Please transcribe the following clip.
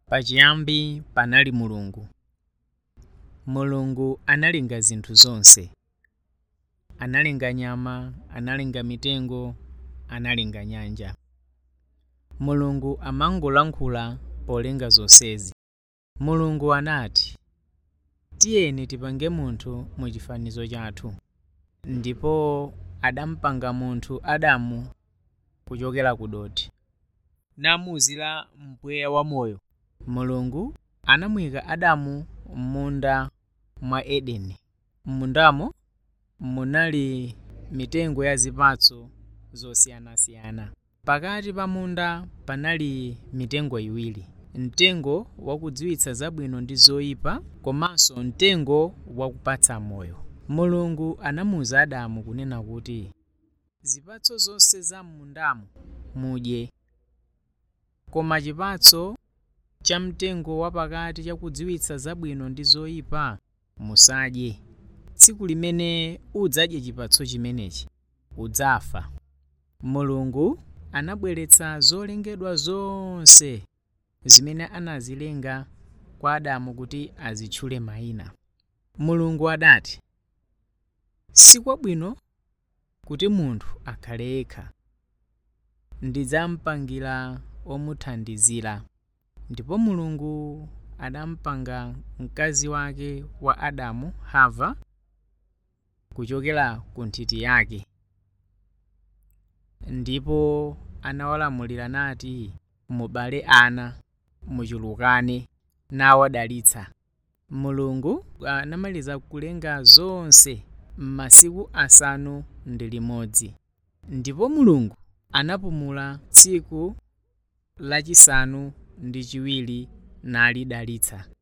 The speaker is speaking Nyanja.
pachiyambi panali mulungu mulungu analenga zinthu zonse analenga nyama analenga mitengo analenga nyanja mulungu amangolankhula polenga zonsezi mulungu anati tiyeni tipange munthu mu chifanizo chathu ndipo adampanga munthu adamu kuchokera ku dothi namuzila mpweya wamoyo mulungu anamuyika adamu m'munda mwa edeni m'mundamo munali mitengo ya zipatso zosiyanasiyana pakati pa munda panali mitengo iwiri mtengo wakudziwitsa zabwino ndi zoyipa komanso mtengo wakupatsa moyo mulungu anamuwuza adamu kunena kuti zipatso zonse za m'mundamo mudye koma chipatso cha mtengo wapakati chakudziwitsa zabwino ndi zoyipa musadye tsiku limene udzadye chipatso chimenechi udzafa mulungu anabweretsa zolengedwa zonse zimene anazilenga kwa adamu kuti azitchule mayina mulungu adati sikwabwino kuti munthu akhale yekha ndidzamupangira omuthandizira ndipo mulungu adampanga mkazi wake wa adamu hava kuchokera ku nthiti yake ndipo anawalamulira nati mubale ana muchulukane nawadalitsa mulungu anamaliza kulenga zonse m'masiku asanu ndi limodzi ndipo mulungu anapumula tsiku lachisanu ndi chiwiri nalidalitsa